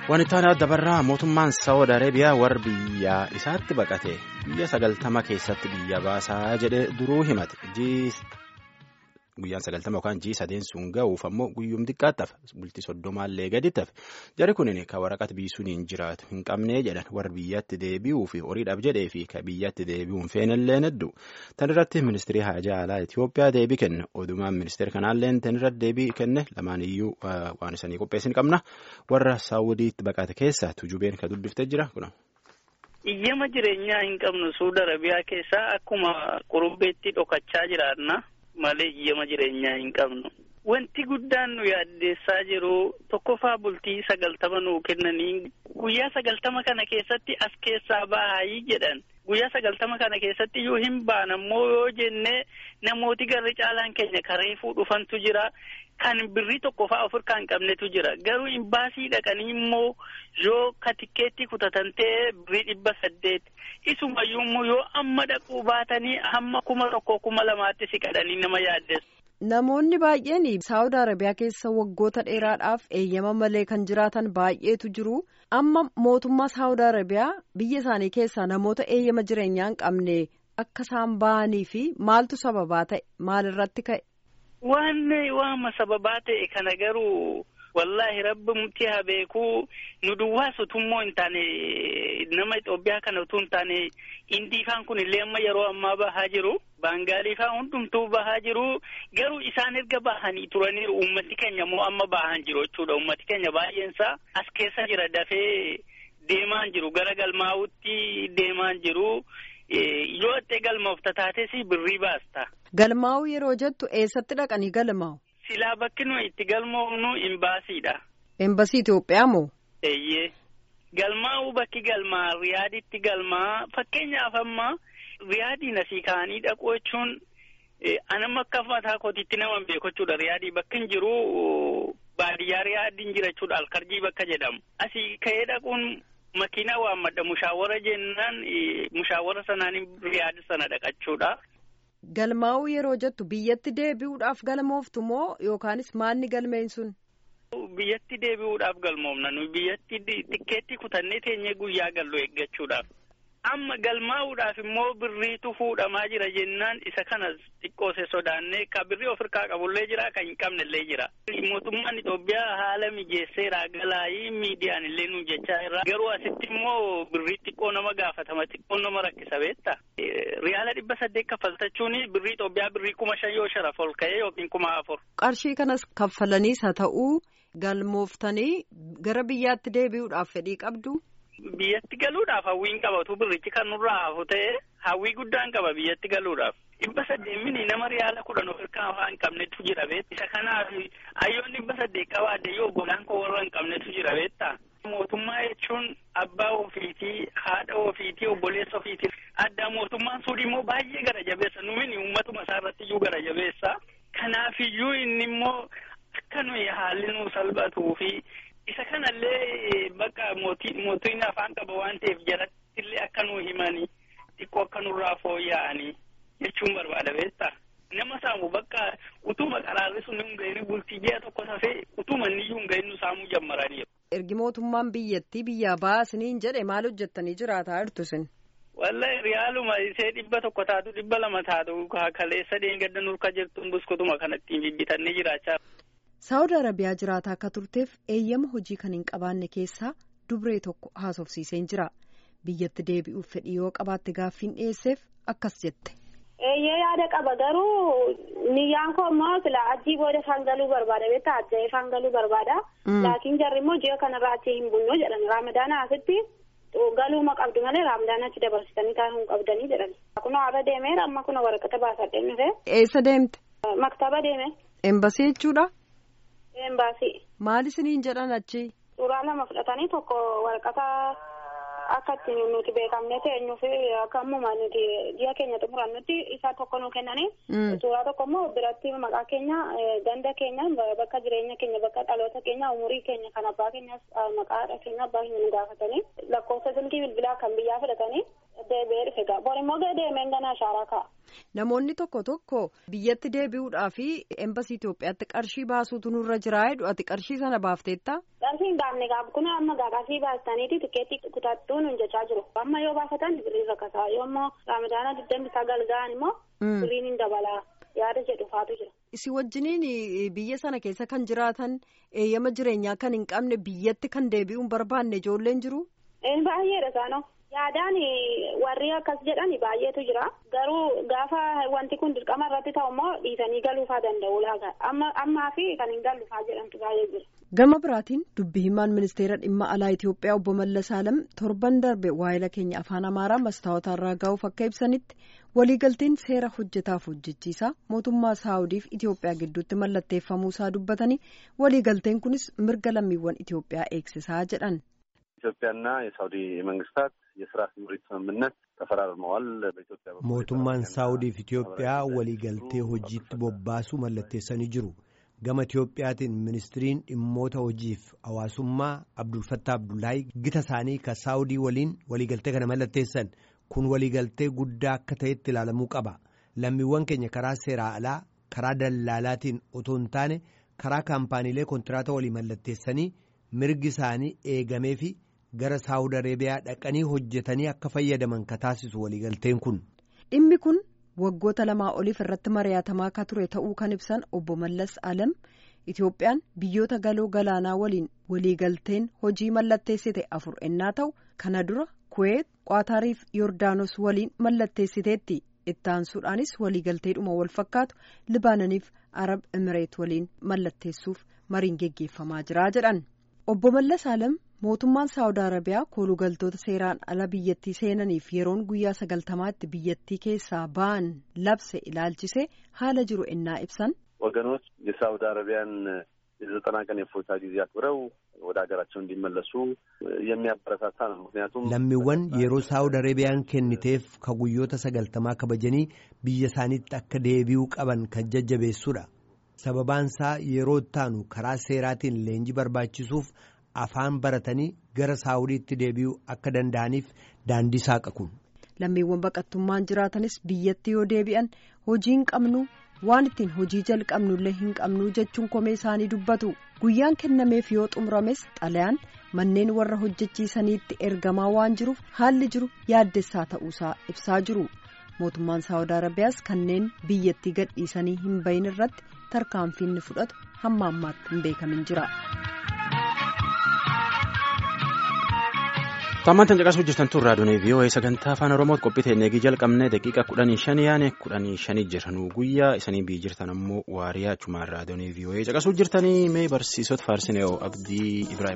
Wanti dabarraa mootummaan Saawud Arabiyaa warra biyya isaatti baqate biyya sagaltama keessatti biyya baasaa jedhee duruu himate guyyaan sagaltama yookaan jii sadeen sun ga'uuf ammoo guyyuum xiqqaattaaf bultii soddomaallee gadi tafe jari kunin ka waraqata biisuun hin jiraatu hin qabnee jedhan warra biyyatti deebi'uu fi horiidhaaf jedhee fi ka biyyatti deebi'uun feenallee hedduu tan irratti ministirii haajaa alaa Itoophiyaa deebii kenne odumaan ministeera kanaallee tan irratti deebii kenne lamaan iyyuu waan isanii qopheessin qabna warra saawudiitti baqate keessa tujubeen ka dubbiftee jira kuna. Iyyama jireenyaa hin qabnu Suudi Arabiyaa keessaa akkuma qurubbeetti dhokachaa jiraanna. malee iyyama jireenyaa hin qabnu. Wanti guddaan nu yaaddeessaa jiru tokkoffaa bultii sagaltama nuu kennanii guyyaa sagaltama kana keessatti as keessaa baay'ee jedhan. Guyyaa sagaltama kana keessatti yoo hin baan ammoo yoo jenne namooti garri caalaan keenya kareefuu dhufantu jira. Kan birrii tokkoffaa of hirkaa hin qabnetu jira. Garuu imbaasii dhaqanii immoo yoo katikkeetti kutatan ta'e birrii dhibba saddeet. Isumayyuu immoo yoo amma dhaquu baatanii hamma kuma tokko kuma lamaatti siqadhanii nama yaaddeessu. Namoonni baay'een Saawud Arabiyaa keessa waggoota dheeraadhaaf eeyyama malee kan jiraatan baay'eetu jiru. Amma mootummaa Saawud Arabiyaa biyya isaanii keessaa namoota eeyyama jireenyaa hin qabne akka isaan bahanii fi maaltu sababaa ta'e maalirratti ka'e? Waan waama sababaa ta'e kana garuu wallaahi rabbi murtii haa beekuu nu duwwaas utummoo hin taane nama Itoophiyaa kana utuu hin taane indiifaan kun illee amma yeroo ammaa bahaa jiru baangaaliifaa hundumtuu bahaa jiru garuu isaan erga bahanii turaniiru uummati keenya immoo amma bahan jiru jechuudha uummati keenya baay'eensaa as keessa jira dafee deemaan jiru gara galmaa'utti deemaan jiru. yoo itti galmoofta taates birrii baasta. Galmaa'uu yeroo jettu eessatti dhaqanii galmaa'u? Silaa bakki nuyi itti galmoofnu imbaasiidha. Embasii Itoophiyaa moo? Eeyyee. Galmaa'uu bakki galmaa riyaaditti galmaa fakkeenyaaf amma riyaadiin asii ka'anii dhaquu jechuun anamma akka mataa kootiitti nama beeku jechuudha riyaadii bakki hin jiru baadiyyaa riyaadiin jira jechuudha alkarjii bakka jedhamu asii ka'ee dhaquun. Makiinaa waammadha mushaawara jennaan mushaawara sanaan riyaada sana dhaqachuudha. Galmaa'uu yeroo jettu biyyatti deebi'uudhaaf galmooftu moo yookaanis maalni galmeen sun? Biyyatti deebi'uudhaaf galmoofna nuyi biyyatti tikkeetti kutannee teenyee guyyaa gallu eeggachuudhaaf. Amma galmaa'uudhaaf immoo birriitu fuudhamaa jira jennaan isa kana xiqqoose sodaannee ka birrii of hirkaa qabullee jira kan hin qabnellee jira. Mootummaan Itoophiyaa haala mijeesseera galaayii miidiyaan illee nu jechaa irraa garuu asitti immoo birrii xiqqoo nama gaafatama xiqqoo nama rakkisa beetta. Riyaala dhibba saddeet kaffaltachuun birrii Itoophiyaa birrii kuma shan yoo sharaf ol ka'ee yookiin kuma afur. Qarshii kanas kaffalaniis haa ta'uu galmooftanii gara biyyaatti deebi'uudhaaf fedhii qabdu. Biyyatti galuudhaaf hawwiin qabatu birrichi kan nurraa hafu ta'e hawwii guddaan qaba biyyatti galuudhaaf. Dhibba saddeemini nama riyaala kudhan of hirkaa waan hin qabnetu jira beetta. Isa kanaaf hayyoon dhibba saddeet qabaadde yoo obbolaan koo warra hin qabnetu jira beetta. Mootummaa jechuun abbaa ofiitii, haadha ofiitii, obboleessa ofiitii. Addaa mootummaan suudhi immoo baay'ee gara jabeessa. Nuyi uummatuma isaa irratti iyyuu gara jabeessa. Kanaafiyyuu inni immoo akka nuyi haalli nu salphatuu fi isa kanallee bakka mootiin afaan qaba waan ta'eef jaratti illee akka nu himanii xiqqoo akka nurraa fooyya'anii jechuun barbaada beektaa. Nama saamu bakka utuma qaraarri sun hin ga'in bultii ji'a tokko safee utuma niyyuu hin ga'in nu saamuu jammaranii. Ergi mootummaan biyyattii biyyaa baasiniin jedhe maal hojjettanii jiraataa jirtu sin? Wallahi riyaaluma isee dhibba tokko taatu dhibba lama taatu kaleessa deengadda nurka jirtuun buskutuma kanattiin bibbitannee jiraachaa. Saawud Arabiyaa jiraataa akka turteef eeyyama hojii kan hin qabaanne keessaa dubree tokko haasofsiiseen jira. Biyyatti deebi'uuf fedhii yoo qabaatte gaaffiin dhiyeesseef akkas jette. Eeyyee yaada qaba garuu niyyaan koo immoo sila achii booda isaan galuu barbaada beektaa ajja'ee isaan galuu barbaada. Laakiin jarri immoo ji'a kanarraa achii hin bulnu jedhan raamadaana asitti galuuma qabdu malee raamadaana achi dabarsitanii taa'uu hin qabdanii jedhan. Kunoo har'a deemeera amma kunoo waraqata baasadhee nufe. Eessa deemte? Maktaba deeme. Embasii jechuudha? Embaasii. Maal isiniin jedhan achi? Suuraa lama fudhatanii tokko waraqata akka ittiin nuti beekamne teenyuu fi akka ammuma nuti ji'a keenya xumurannutti isaa tokko nu kennanii. Suuraa tokko immoo biratti maqaa keenya ganda keenya bakka jireenya keenya bakka dhaloota keenya umurii keenya kan abbaa keenyas maqaa haadha keenya abbaa keenya nu gaafatanii lakkoofsa silkii bilbilaa kan biyyaa fudhatanii deebi'ee dhufe gaa bor immoo deemeen ganaa shaaraa ka'a. Namoonni tokko tokko biyyatti deebi'uudhaa fi embasii Itoophiyaatti qarshii baasuutu nurra jiraa jedhu ati qarshii sana baafteetta? Qarshii hin baafne gaaf kun amma gaaqasii baastaniiti tikeetti kutattuu nun jechaa jiru. Amma yoo baafatan birriin rakkasaa yoo immoo raamadaana digdamii sagal ga'an immoo birriin hin dabalaa yaada jedhu faatu jira. Isi wajjiniin biyya sana keessa kan jiraatan eeyyama jireenyaa kan hin qabne biyyatti kan deebi'uun barbaanne ijoolleen jiru. Baay'eedha isaanoo. Yaadaan warri akkas jedhan baay'eetu jira. Garuu gaafa wanti kun dirqama irratti ta'u immoo dhiisanii galuufaa danda'u laaga. Ammaa fi kan hin galluufaa jedhamtu baay'ee jira. Gama biraatiin dubbi himaan ministeera dhimma alaa Itoophiyaa obbo Mallas Alam torban darbe waa'ila keenya afaan Amaaraa mastaawota irraa gahuuf akka ibsanitti waliigalteen seera hojjetaaf hojjechiisaa mootummaa Saawudiif Itoophiyaa gidduutti mallatteeffamuu isaa dubbatanii waliigalteen kunis mirga lammiiwwan Itoophiyaa eegsisaa jedhan. ኢትዮጵያና የሳውዲ መንግስታት የስራ ስምሪት ስምምነት ተፈራርመዋል። በኢትዮጵያ mootummaan saawudiif Itoophiyaa waliigaltee hojiitti bobbaasuu mallatteessanii jiru. gama Itoophiyaatiin ministiriin dhimmoota hojiif hawaasummaa Abdulfattah Abdullaahi gita isaanii ka saawudii waliin waliigaltee kana mallatteessan kun waliigaltee guddaa akka ta'etti ilaalamuu qaba. lammiiwwan keenya karaa seeraa alaa karaa dallaalaatiin otoo hin taane karaa kaampaaniilee kontiraata walii mallatteessanii mirgi isaanii eegamee fi gara saawud areebiyaa dhaqanii hojjetanii akka fayyadaman ka taasisu waliigalteen kun. dhimmi kun waggoota lamaa oliif irratti mari'atamaa akka ture ta'uu kan ibsan obbo Mallas Alam Itoophiyaan biyyoota galoo galaanaa waliin waliigalteen hojii mallatteessite afur ennaa ta'u kana dura Kuweet Qaatariif Yordaanos waliin mallatteessiteetti ittaansuudhaanis waliigalteedhuma wal fakkaatu Libaananiif Arab Emireet waliin mallatteessuuf mariin geggeeffamaa jira jedhan. Obbo Mallas Alam mootummaan Saawud Arabiyaa koolugaltoota seeraan ala biyyattii seenaniif yeroon guyyaa sagaltamaatti biyyattii keessaa ba'an labse ilaalchise haala jiru ennaa ibsan. ወገኖች የሳውዲ አረቢያን የዘጠና ቀን የፎታ ጊዜ አክብረው ወደ ሀገራቸው እንዲመለሱ የሚያበረታታ ነው። ምክንያቱም lammiiwwan yeroo saawud areebiyaan kenniteef ka guyyoota sagaltamaa kabajanii biyya isaaniitti akka deebi'uu qaban kan jajjabeessuudha. sababaan isaa yeroo ittaanu karaa seeraatiin leenjii barbaachisuuf afaan baratanii gara saawudiitti deebi'uu akka danda'aniif daandii saaqa kun. lammiiwwan baqattummaan jiraatanis biyyatti yoo deebi'an hojii hin qabnu waan ittiin hojii jalqabnullee hin qabnu jechuun komee isaanii dubbatu guyyaan kennameef yoo xumurames xalayaan manneen warra hojjechiisaniitti ergamaa waan jiruuf haalli jiru yaaddessaa ta'uusaa ibsaa jiru mootummaan saawud arabiyaas kanneen biyyattii gadhiisanii hin bahin irratti tarkaanfiin ni fudhatu hamma ammaatti hin beekamin jira. Tammantan caqasuu jirtan tun raadiyoon VOA sagantaa afaan Oromoo qophii teennee jalqabne daqiiqa kudhanii shanii yaane kudhanii shanii jiranu guyyaa isanii bii jirtan ammoo waariyaa achumaan raadiyoon VOA caqasuu jirtanii mee barsiisota faarsinee abdii Ibrahim.